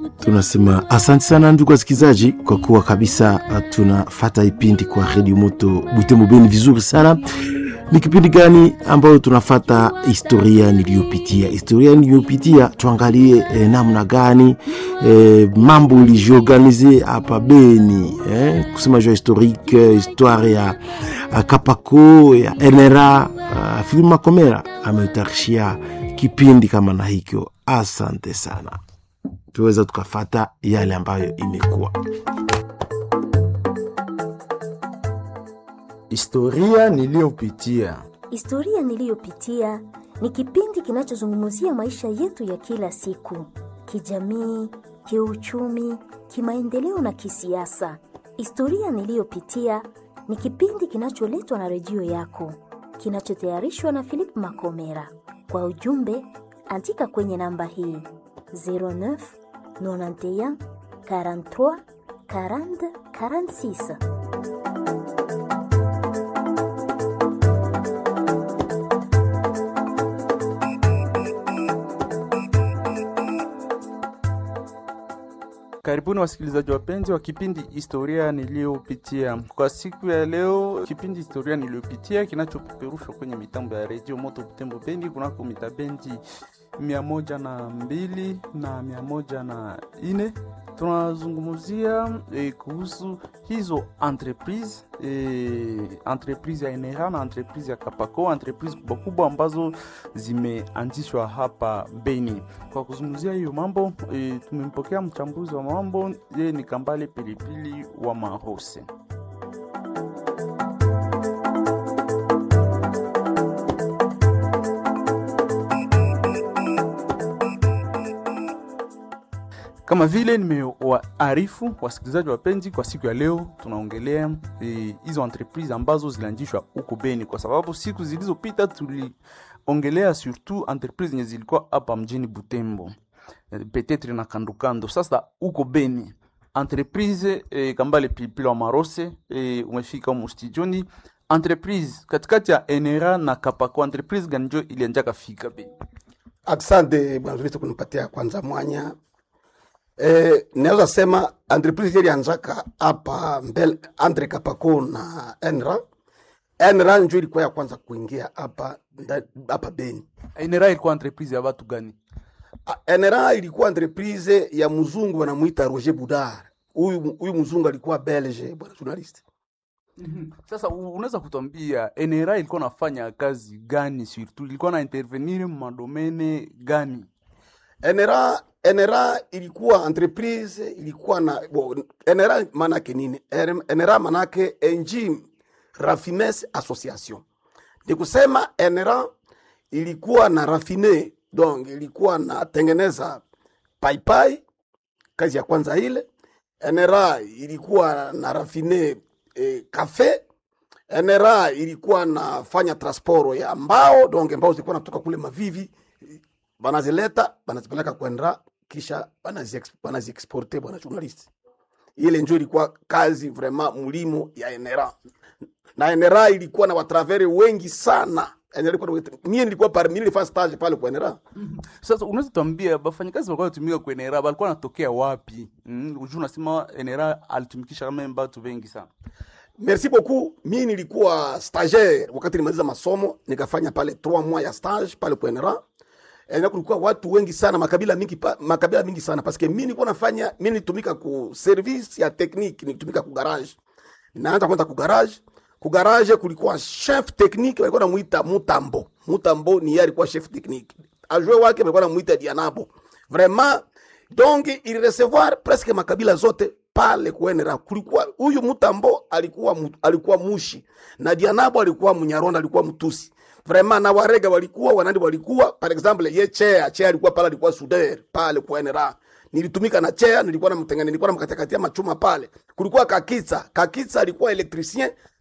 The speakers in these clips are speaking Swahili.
tunasema asante sana ndugu wasikilizaji, kwa kuwa kabisa tunafata ipindi kwa redio moto Butembo Beni vizuri sana. Ni kipindi gani ambayo tunafata historia niliyopitia, historia niliyopitia, tuangalie eh, namna gani eh, mambo ilijiorganize hapa Beni eh, kusema jua historique histoire ya uh, Kapako ya NRA uh, Philip Makomera ametarishia kipindi kama na hikyo. Asante sana, tuweza tukafata yale ambayo imekuwa Historia niliyopitia. Historia niliyopitia ni kipindi kinachozungumzia maisha yetu ya kila siku, kijamii, kiuchumi, kimaendeleo na kisiasa. Historia niliyopitia ni kipindi kinacholetwa na redio yako, kinachotayarishwa na Philip Makomera. Kwa ujumbe, andika kwenye namba hii 09 91 43 40 46. Karibuni wasikilizaji wapenzi wa kipindi historia niliyopitia. Kwa siku ya leo, kipindi historia niliyopitia kinachopeperushwa kwenye mitambo ya redio Moto Butembo Bendi kunako mitabendi mia moja na mbili na mia moja na ine tunazungumzia eh, kuhusu hizo entreprise eh, entreprise ya NRA na entreprise ya Kapako, entreprise kubwa kubwa ambazo zimeanzishwa hapa Beni. Kwa kuzungumzia hiyo mambo eh, tumempokea mchambuzi wa mambo yeye ni Kambale Pilipili wa Mahose. Kama vile nimewaarifu wasikilizaji wapenzi, kwa siku ya leo tunaongelea hizo e, entreprise ambazo zilianzishwa huko Beni, kwa sababu siku zilizopita tuliongelea surtout entreprise zenye zilikuwa hapa mjini Butembo e, petetre na kandokando. Sasa huko Beni entreprise e, Kambale Pilipili wa Marose e, umefika humo studioni. Entreprise katikati ya NRA na Kapako, entreprise gani njo ilianjaka fika Beni? Asante bwana Zuristo kunipatia kwanza mwanya Eh, naweza sema entreprise ilianzaka hapa mbele Andre Kapako na Enra. Enra njo ilikuwa ya kwanza kuingia hapa hapa Beni. NRA ilikuwa entreprise ya watu gani? Enra ilikuwa entreprise ya mzungu wanamuita Roger Boudard. Huyu huyu mzungu alikuwa Belge, bwana journalist. Mm -hmm. Sasa unaweza kutuambia NRA ilikuwa nafanya kazi gani surtout? Ilikuwa na intervenir madomene gani? NRA NRA ilikuwa entreprise ilikuwa na bo, NRA manake nini? NRA manake Engine Raffines Association. Ni kusema NRA ilikuwa na rafine, donc ilikuwa na tengeneza paipai, kazi ya kwanza ile. NRA ilikuwa na rafine eh, kafe. NRA ilikuwa nafanya transport ya mbao, donc mbao zilikuwa natoka kule Mavivi banazileta banazipeleka kwenda kisha banaziexporte bwana journalist. Ile njo ilikuwa kazi vraiment mulimo ya NRA na NRA ilikuwa na watravere wengi sana. Mie nilikuwa pale, mimi nilifanya stage pale kwa NRA. Mm -hmm. Sasa unaweza tuambia bafanyakazi walikuwa wanatumika kwa NRA walikuwa wanatokea wapi? Mm, unajua unasema NRA alitumikisha kama watu wengi sana. Merci beaucoup. Mimi nilikuwa stagiaire wakati nimaliza masomo, nikafanya pale 3 mois ya stage pale kwa NRA na kulikuwa watu wengi sana makabila mingi pa, makabila mingi sana parce que mimi nilikuwa nafanya mimi nitumika ku service ya technique nitumika ku garage naanza kwenda ku garage ku garage kulikuwa chef technique walikuwa namuita Mutambo Mutambo ni yeye alikuwa chef technique ajue wake walikuwa namuita Dianabo vraiment donc il recevoir presque makabila zote pale kuenera kulikuwa huyu Mutambo alikuwa alikuwa mushi na Dianabo alikuwa Mnyaronda alikuwa Mtusi vraiment na warega walikuwa wanandi walikuwa par exemple ye chea chea alikuwa pale alikuwa suder pale kwa NRA nilitumika na chea nilikuwa namtengene nilikuwa namkatakatia machuma pale kulikuwa kakitsa kakitsa alikuwa electricien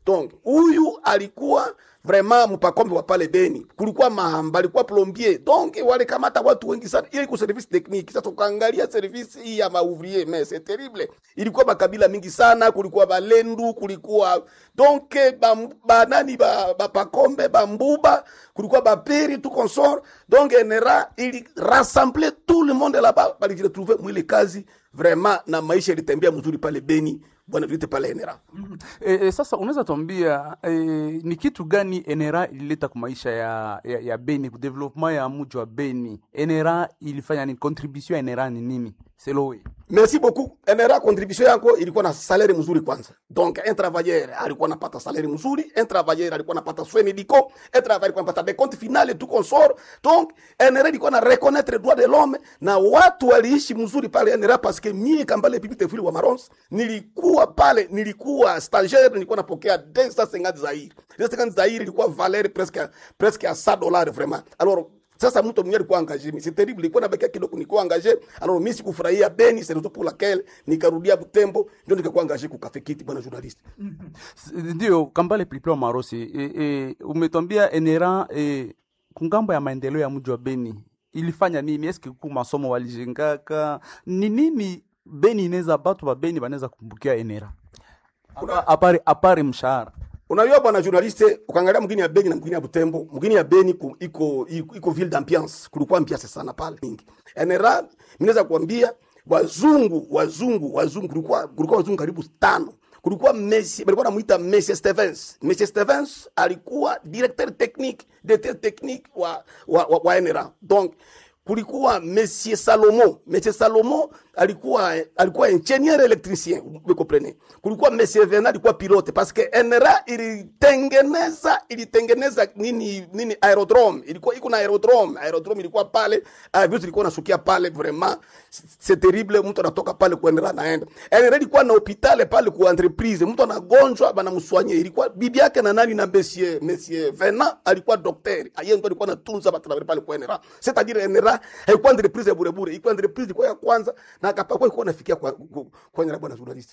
donc huyu alikuwa vraiment mpakombe wa pale Beni, kulikuwa mahamba, alikuwa plombier, donc walikamata watu wengi sana. Ile iko service technique. Sasa ukaangalia service hii ya maouvrier, mais c'est terrible, ilikuwa makabila mingi sana, kulikuwa Balendu, kulikuwa donc ba, ba nani ba, ba Pakombe, ba Mbuba, kulikuwa Baperi tout consort, donc NRA ili rassembler tout le monde là-bas, balijiretrouver mwile kazi vraiment, na maisha ilitembea mzuri pale Beni, bwana vite pale NRA. E, e, sasa unaweza tuambia e, ni kitu gani NRA ilileta kwa maisha ya, ya, ya Beni, development ya mji wa Beni? NRA ilifanya ni contribution ya NRA ni nini? Selowe. Merci beaucoup. NRA contribution yako ilikuwa na salaire mzuri kwanza. Donc un travailleur alikuwa anapata salaire mzuri, un travailleur alikuwa anapata soins médicaux, un travailleur alikuwa anapata des comptes finales tout consort. Donc NRA ilikuwa na reconnaître droit de l'homme na watu waliishi mzuri pale NRA parce que mie kambale pipi tefuli wa Marons nilikuwa pale, nilikuwa stagiaire, nilikuwa napokea 250 zaire. 250 zaire ilikuwa valeur presque presque à 100 dollars vraiment. Alors sasa mtu mwenyewe alikuwa engagé, mais c'est terrible, ilikuwa nabakia kidogo nilikuwa engagé. Alors mimi sikufurahia Beni, c'est raison pour laquelle nikarudia Butembo, ndio nikakuwa engagé ku Cafe Kiti, bwana journaliste. S- Ndio Kambale Pilipili wa Marosi, e, e, umetwambia NRA e, kungambo ya maendeleo ya mji wa Beni ilifanya nini? Eske ku masomo walijengaka ni nini? Beni inaweza batu ba Beni banaweza kumbukia NRA Apa- apare apare mshahara Unajua bwana journaliste, ukaangalia mgini ya Beni na mgini ya Butembo, mgini ya Beni ku, iko, iko iko ville d'ambiance, kulikuwa ambiance sana pale mingi. NRA mimi naweza kuambia wazungu wazungu wazungu, kulikuwa kulikuwa wazungu karibu tano. Kulikuwa Messi, walikuwa namuita Messi Stevens. Messi Stevens alikuwa directeur technique, directeur technique wa wa, wa, wa NRA. Donc kulikuwa Monsieur Salomo. Monsieur Salomo alikuwa alikuwa ingenieur électricien, vous comprenez. Kulikuwa Monsieur Vena alikuwa pilote parce que NRA ilitengeneza ilitengeneza nini nini aerodrome. Ilikuwa iko na aerodrome. Aerodrome ilikuwa pale, avion ilikuwa nasukia pale vraiment. C'est terrible, mtu anatoka pale kwa NRA naenda. NRA ilikuwa na hospitali pale kwa entreprise. Mtu anagonjwa bana mswanye. Ilikuwa bibi yake na nani na Monsieur Monsieur Vena alikuwa daktari. Yeye ndo alikuwa anatunza watu pale kwa NRA. C'est-à-dire NRA haikuwa entreprise ya bure bure, ilikuwa entreprise ilikuwa ya kwanza na akapakwa ilikuwa nafikia kwa kwa, kwa NRA bwana journalist.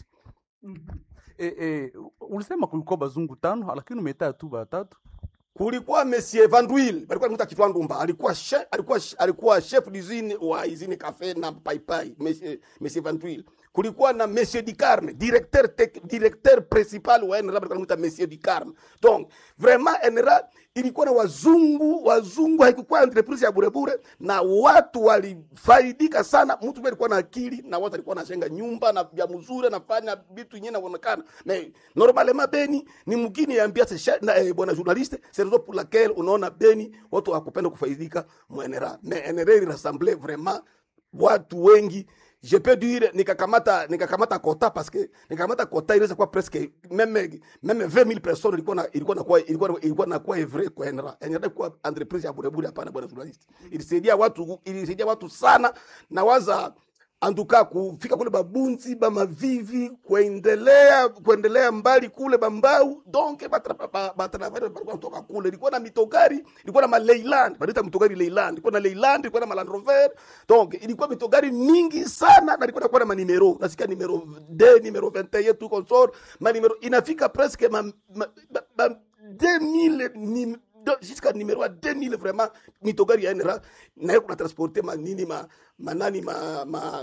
e, e, ulisema kulikuwa bazungu tano, lakini umetaa tu batatu. kulikuwa Monsieur Van Duyl, alikuwa anaitwa Kitwa Ndumba, alikuwa chef, alikuwa alikuwa chef d'usine wa usine cafe na paipai, Monsieur Monsieur Van Duyl. Kulikuwa na Monsieur Dicarme, directeur tec, directeur principal wa NRA, alikuwa anaitwa Monsieur Dicarme. Donc vraiment NRA ilikuwa na wazungu, wazungu haikuwa entreprise ya bure bure, na watu walifaidika sana. Mtu mmoja alikuwa na akili na watu alikuwa anajenga nyumba na vya mzuri, anafanya vitu yenyewe inaonekana. Mais normalement Beni ni mgini ya ambiance na eh, bwana journaliste, c'est raison pour laquelle unaona Beni watu hawakupenda kufaidika mu NRA. Mais NRA ili rassemble vraiment watu wengi je peux dire nikakamata nikakamata kota parce que nikakamata kota inaweza kuwa presque meme meme 20000 personnes ilikuwa na ilikuwa na kuwa ilikuwa ilikuwa na kuwa vrai kwa NRA NRA kwa entreprise ya bure bure hapana bwana journalist ilisaidia watu ilisaidia watu sana na waza antuka kufika kule babunzi bamavivi kuendelea kuendelea mbali kule bambau donc batravere balikuwa kutoka kule ilikuwa na mitogari ilikuwa na maleiland banaita mitogari leiland ilikuwa na leiland ilikuwa na maland rover donc ilikuwa mitogari mingi sana na ilikuwa nakuwa na manimero nasikia nimero d nimero 21 tu consort manimero inafika presque ma, ma, ma, ma 2000 nim, do- jusqu'à numéro à 2000 vraiment mitogari ya NRA naye kuna transporte manini ma manani ma, ma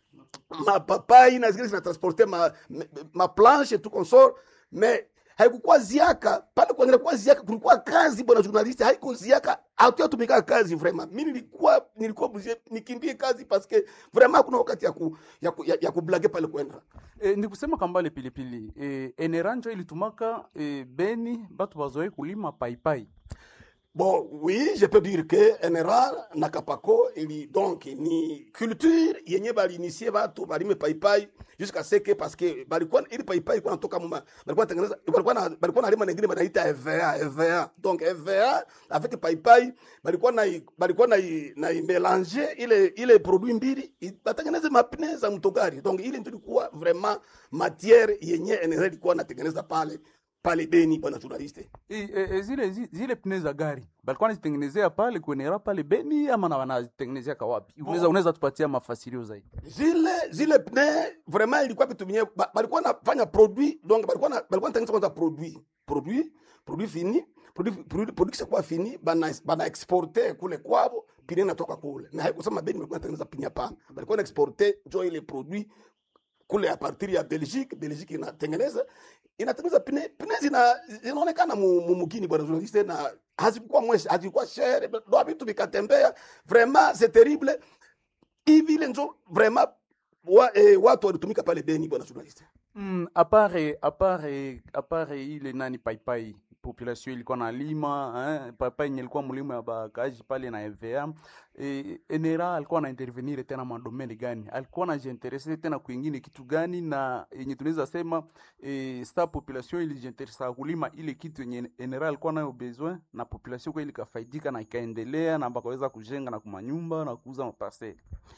mapapai na zingine zinatransporte ma, ma, ma planche tout consort mais haikukuwa ziaka pale kuendelea kuwa ziaka kulikuwa kazi bwana journalist haiko ziaka hatuyatumika kazi vraiment mimi nilikuwa nilikuwa obligé nikimbie kazi parce que vraiment hakuna wakati ya ku, ya, ku, ya, ya kublage pale kwenda E, ni kusema kambale pilipili e, NRA njo ilitumaka e, Beni batu bazoe kulima paipai Bon, oui, je peux dire que NRA na Kapako ili donc ni culture yenye balinisie watu balime paipai jusqu'à ce que parce que balikuwa ili paipai ilikuwa natoka muma balikuwa tengeneza balikuwa na balikuwa na lima nyingine banaita EVA EVA donc EVA avec paipai balikuwa na balikuwa na na mélanger ile ile produit mbili i- batengeneze mapine za mtogari donc ile ndio ilikuwa vraiment matière yenye NRA ilikuwa natengeneza pale pale Beni, bwana journaliste. E, e, e, zile zi- zile pne za gari balikuwa nazitengenezea pale kuenera pale Beni ama na wanazitengenezea kawapi? Unaweza unaweza tupatia mafasirio zaidi? zile zile pne vraiment ilikuwa vitu vyenye ba- balikuwa nafanya produit donc balikuwa na balikuwa natengeneza kwanza produit produit produit fini produit produit produit kisha kuwa fini bana bana exporter kule kwao pine natoka kule na haikusema Beni balikuwa natengeneza pini hapana balikuwa na exporter jo ile produit kule a partir ya Belgique Belgique inatengeneza inatengeneza pine pine zina zinaonekana mu, mu mugini bwana journaliste na hazikuwa mwesi hazikuwa shere ndo vitu vikatembea vraiment c'est terrible hivi ile njo vraiment wa, eh, watu walitumika pale Beni bwana journaliste. Mm, apare apare apare ile nani paipai population ilikuwa na lima eh, paipai yenye ilikuwa mlima ya bakaji pale na EVA eh, enera alikuwa na intervenir tena madomeni gani, alikuwa anajiinterese tena kwingine kitu gani, na yenye tunaweza sema eh, sta population ilijiinteresa kulima ile kitu yenye enera alikuwa nayo besoin, na population kwa ilikafaidika na ikaendelea na bakaweza kujenga na kumanyumba na kuuza maparcele.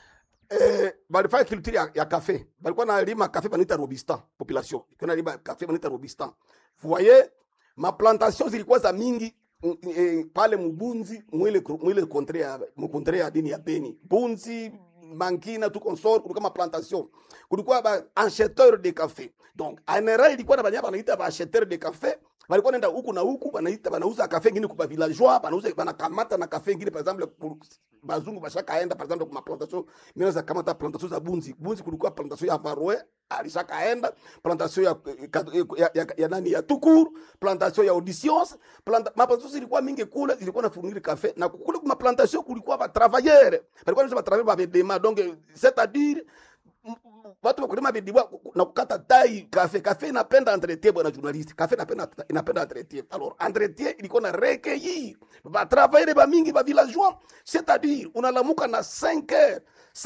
Eh, balifanya culture ya, ya cafe. Balikuwa na lima cafe banaita Robistan population. Kuna lima cafe banaita Robistan. Vous voyez, ma plantation zilikuwa za mingi mm, eh, pale Mubunzi mwile mwile kontre ya mkontre ya dini ya Beni. Bunzi Mankina tu consort kulikuwa ma plantation. Kulikuwa ba acheteur de café. Donc, anera ilikuwa na banyama banaita ba acheteur de café walikuwa nenda huku na huku banaita banauza kafe ngine kwa villageois banauza banakamata na kafe ngine par exemple ku- bazungu bashakaenda par exemple kwa plantation mimi za kamata plantation za bunzi bunzi kulikuwa plantation ya Varoe alishakaenda plantation ya, ya, ya, ya nani ya Tukuru plantation ya Auditions planta, maplantation zilikuwa mingi kule zilikuwa na fournir kafe na kule kwa plantation kulikuwa ba travailleurs balikuwa ba travailleurs ba bedema donc c'est à dire watu wakulima bidiwa na kukata tai kafe kafe inapenda entretien bwana journaliste kafe inapenda inapenda entretien alors entretien ilikuwa na recueillir ba travailler ba mingi ba villageois c'est-à-dire unalamuka na 5 heures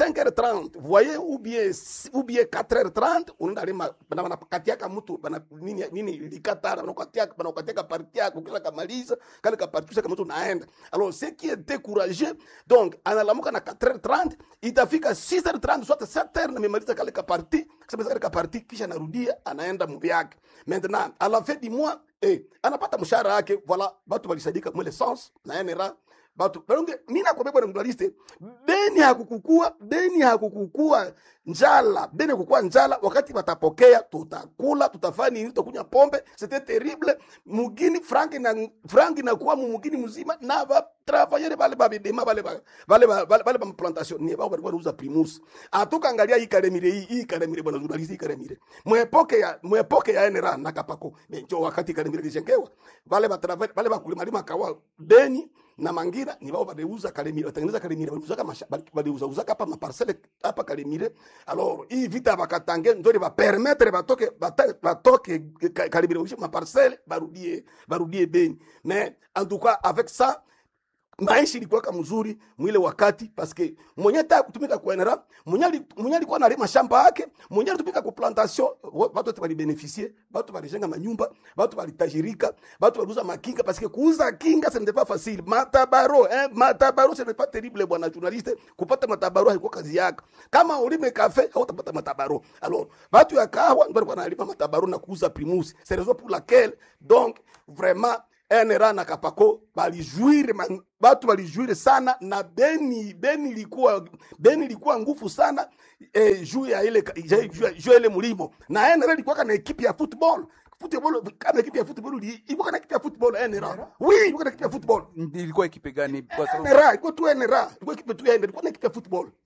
5h30 voyez ou bien ou bien 4h30 unaenda lima bana bana katiaka mtu bana nini nini likatara bana katiaka bana katiaka parti yako kila kamaliza kale ka parti kama mtu naenda alors ce qui est découragé donc analamuka na 4h30 itafika 6h30 soit 7h na memaliza kale ka parti kama kale ka parti kisha narudia anaenda mbi yake maintenant à la fin du mois eh anapata mshahara yake voilà watu walisadika mwele sens na NRA batu balonge mimi nakwambia bwana journaliste Beni hakukukua Beni hakukukua njala Beni hakukukua njala wakati watapokea tutakula tutafanya nini tutakunywa pombe c'était terrible mugini frank na frank na kuwa mugini mzima na ba travailler bale ba bidema bale ba bale ba bale ba plantation ni ba walikuwa wanauza primus atoka angalia hii karemire hii hii karemire bwana journaliste hii karemire mwepoke ya mwepoke ya NRA na kapako ndio wakati karemire lijengewa bale ba travailler bale ba kulima lima kawa Beni na Mangira ni bao badeuza Kalemire, watengeneza Kalemire, waliuza kama badeuza uza hapa maparcelle hapa Kalemire. Alors hii vita bakatange ndio ba permettre batoke bata- batoke Ka- Kalemire ushi maparcelle barudie barudie Beni. Mais en tout cas avec ça maisha ilikuwa kama mzuri mwile wakati paske mwenye taka kutumika kwa NRA mwenye ali- mwenye alikuwa analima shamba yake mwenye alitumika ku plantation wa- watu wote walibeneficie watu walijenga manyumba watu walitajirika watu waliuza makinga paske kuuza kinga ce n'était pas facile matabaro eh matabaro ce n'est pas terrible bwana journaliste kupata matabaro haikuwa kazi yako kama ulime kafe hautapata matabaro alors watu ya kahawa ndio walikuwa wanalima matabaro na kuuza primus c'est raison pour laquelle donc vraiment NRA na Kapako balijuire man- batu balijuire sana na Beni Beni ilikuwa Beni ilikuwa nguvu sana eh, juu ya ile juu ya- juu ya ile mlimo na NRA ilikuwa kana ekipe ya football football kama ekipe ya football ili- ilikuwa kana ekipe ya football NRA oui ilikuwa kana ekipe ya football Ilikuwa ekipe gani? Kwa sababu NRA ilikuwa tu NRA ilikuwa ekipe tu ya NRA ilikuwa na ekipe ya football